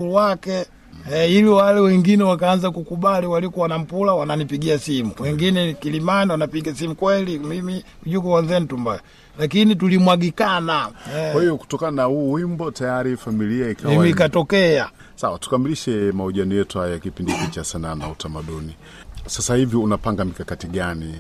wake E, ili wale wengine wakaanza kukubali, walikuwa wanampula wananipigia simu, wengine Kilimani wanapiga simu, kweli mimi yuko Wanzentumba, lakini tulimwagikana Kwa hiyo kutokana na huu wimbo tayari familia ikawa mimi ikatokea sawa. Tukamilishe mahojiano yetu haya ya kipindi hiki cha sanaa na utamaduni. Sasa hivi unapanga mikakati gani?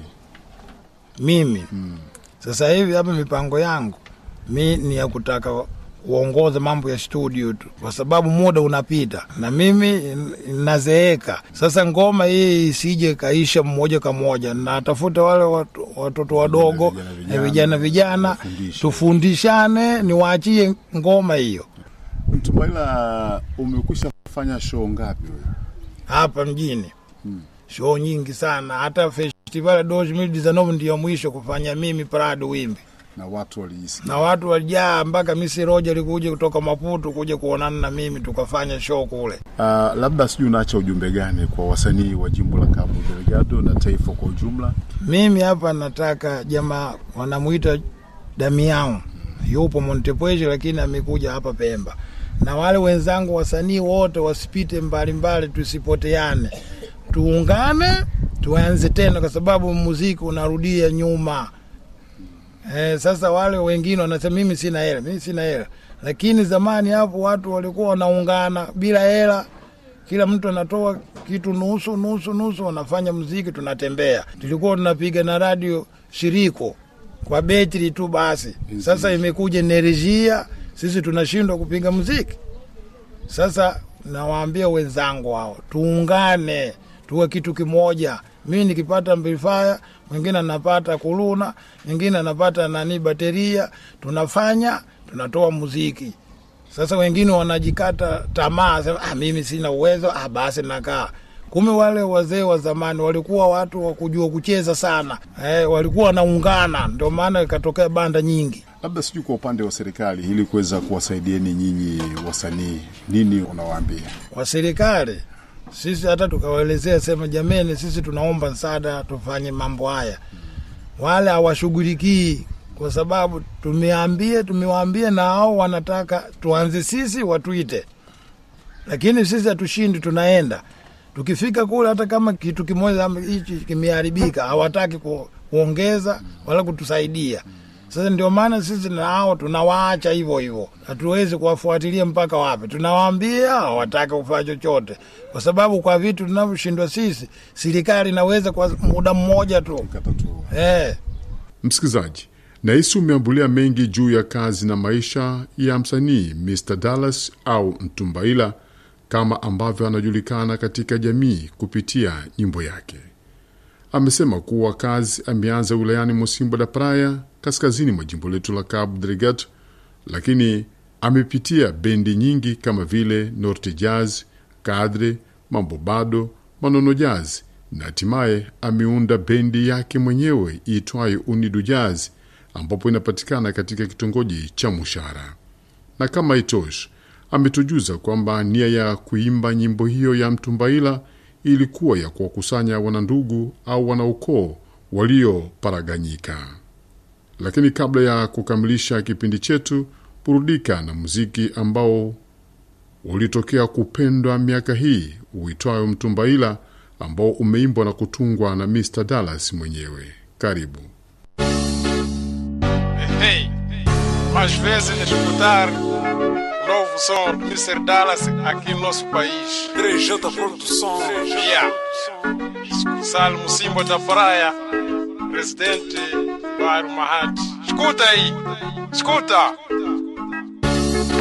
mimi sasa hivi hapa mipango yangu mi ni ya kutaka uongoze mambo ya studio tu, kwa sababu muda unapita na mimi n- nazeeka. Sasa ngoma hii isije kaisha mmoja kwa moja, natafuta wale watu, watoto wadogo Vijana, na vijana, vijana vijana, wafundishe. tufundishane, niwaachie ngoma hiyo Mtumbaila, umekwisha fanya show ngapi wewe? hapa mjini show nyingi sana, hata festival ya 2019 ndiyo mwisho kufanya mimi Prado Wimbi na watu waliisikia? na watu walijaa mpaka Misi Roja alikuja kutoka Maputo kuja kuonana na mimi tukafanya show kule. Uh, labda sijui unaacha ujumbe gani kwa wasanii wa jimbo la Cabo Delgado na taifa kwa ujumla? Mimi hapa nataka jamaa wanamuita Damian, yupo Montepuez lakini amekuja hapa Pemba, na wale wenzangu wasanii wote wasipite mbalimbali, tusipoteane, tuungane, tuanze tena, kwa sababu muziki unarudia nyuma. Eh, sasa wale wengine wanasema mimi sina hela, mimi sina hela, lakini zamani hapo watu walikuwa wanaungana bila hela, kila mtu anatoa kitu nusu nusu nusu, wanafanya muziki, tunatembea. Tulikuwa tunapiga na radio shiriko kwa betri tu basi. Sasa imekuja enerjia, sisi tunashindwa kupiga muziki. Sasa nawaambia wenzangu hao, tuungane, tuwe kitu kimoja. Mimi nikipata amplifier, mwingine anapata kuluna, mwingine anapata nani bateria, tunafanya tunatoa muziki. Sasa wengine wanajikata tamaa, sema ah, mimi sina uwezo, ah, basi nakaa. Kumbe wale wazee wa zamani walikuwa watu wa kujua kucheza sana, eh, walikuwa wanaungana, ndio maana ikatokea banda nyingi. Labda sijui kwa upande wa serikali, ili kuweza kuwasaidieni nyinyi wasanii, nini unawaambia? wa serikali sisi hata tukawaelezea sema jameni sisi tunaomba msaada tufanye mambo haya wale hawashughulikii kwa sababu tumeambia tumewaambia na hao wanataka tuanze sisi watuite lakini sisi hatushindi tunaenda tukifika kule hata kama kitu kimoja ama hichi kimeharibika hawataki ku, kuongeza wala kutusaidia sasa ndio maana sisi na hao tunawaacha hivyo hivyo, hatuwezi kuwafuatilia mpaka wapi. Tunawaambia hawataki kufanya chochote, kwa sababu kwa vitu tunavyoshindwa sisi, serikali inaweza kwa muda mmoja tu Katatua. eh. Msikilizaji, nahisi umeambulia mengi juu ya kazi na maisha ya msanii Mr Dallas au Mtumbaila kama ambavyo anajulikana katika jamii kupitia nyimbo yake. Amesema kuwa kazi ameanza wilayani Mosimbo da Praia, kaskazini mwa jimbo letu la Cabo Delgado, lakini amepitia bendi nyingi kama vile Norte Jazz, Kadre, Mambo Bado, Manono Jazz na hatimaye ameunda bendi yake mwenyewe iitwayo Unidu Jazz ambapo inapatikana katika kitongoji cha Mushara. Na kama itoshi, ametujuza kwamba nia ya kuimba nyimbo hiyo ya Mtumbaila ilikuwa ya kuwakusanya wanandugu au wanaukoo walioparaganyika. Lakini kabla ya kukamilisha kipindi chetu, burudika na muziki ambao ulitokea kupendwa miaka hii uitwayo Mtumbaila, ambao umeimbwa na kutungwa na Mr Dallas mwenyewe. Karibu. Hey, mais vezes escutar o novo som do Mr. Dallas aqui no nosso país. 3J Produção. Yeah. Salmo Simba da Praia, presidente Bairro Mahati. Escuta aí, escuta.